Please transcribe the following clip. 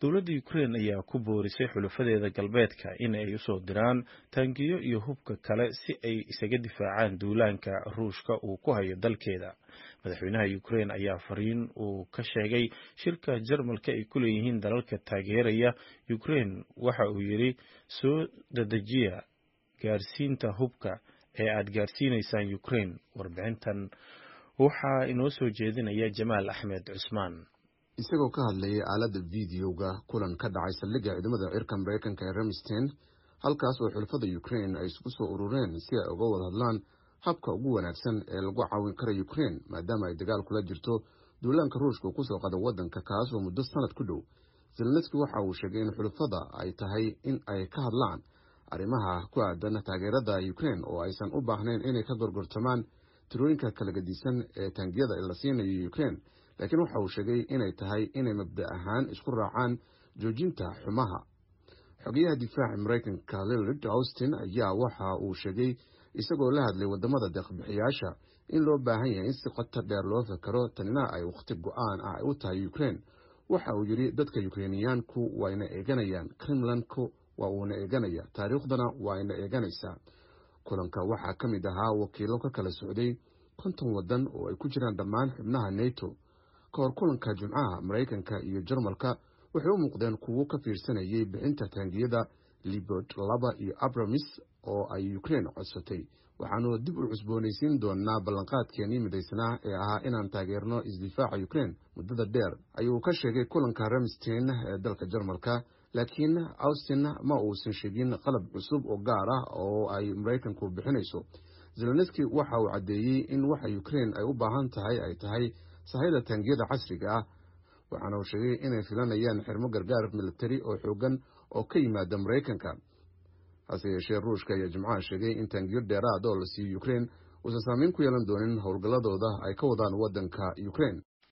dowladda ukrain ayaa ku boorisay xulafadeeda galbeedka in ay usoo diraan taangiyo iyo hubka kale si ay isaga difaacaan duulaanka ruushka uu ku hayo dalkeeda madaxweynaha ukrain ayaa fariin uu ka sheegay shirka jarmalka ay ku leeyihiin dalalka taageeraya ukrain waxa uu yidhi soo dadejiya gaarsiinta hubka ee aad gaarsiinaysaan ukrain warbixintan waxaa inoo soo jeedinaya jamaal axmed cusmaan isagoo ka hadlayay aaladda videoga kulan ka dhacay saldhigga ciidamada cirka mareykanka ee ramstein halkaas oo xulafada ukrain ay isugu soo urureen si ay uga wada hadlaan habka ugu wanaagsan ee lagu caawin kara ukrain maadaama ay dagaal kula jirto duulaanka ruushka uu kusoo qada waddanka kaas oo muddo sanad ku dhow zelenski waxa uu sheegay in xulafada ay tahay in ay ka hadlaan arrimaha ku aadan taageerada ukrain oo aysan u baahnayn inay ka gorgortamaan tirooyinka kala gedisan ee taangiyada la siinayo ukrain laakiin waxa uu sheegay inay tahay inay mabda ahaan isku raacaan joojinta xumaha xogeyaha difaaca mareykanka lillard austin ayaa waxa uu sheegay isagoo la hadlay wadamada deeqbixiyaasha in loo baahan yahay in si qoto dheer loo fakaro tanina ay wakhti go-aan ah u tahay ukrain waxa uu yidhi dadka ukreiniyaanku wayna eeganayaan kremlanku waa uuna eeganaya taariikhdana waayna eeganaysaa kulanka waxaa ka mid ahaa wakiilo ka kala socday konton waddan oo ay ku jiraan dhammaan xubnaha neto ka hor kulanka jimcaha maraykanka iyo jarmalka waxay u muuqdeen kuwo ka fiirsanayay bixinta taangiyada libord laba iyo abramis oo ay ukrain codsatay waxaanu dib u cusboonaysiin doonaa ballanqaadkeenii midaysnaa ee ahaa inaan taageerno isdifaaca ukrain muddada dheer ayuu ka sheegay kulanka ramstein ee dalka jarmalka laakiin austin ma uusan sheegin qalab cusub oo gaar ah oo ay maraykanku bixinayso zelenski waxa uu caddeeyey in waxa ukrain ay u baahan tahay ay tahay sahayda taangiyada casriga ah waxaana uu sheegay inay filanayaan xirmo gargaar militari oo xoogan oo ka yimaada maraykanka hase yeeshee ruushka ayaa jimcaha sheegay in taangiyo dheeraad oo la siiyo ukrain uusan saameyn ku yeelan doonin howlgalladooda ay ka wadaan waddanka ukrain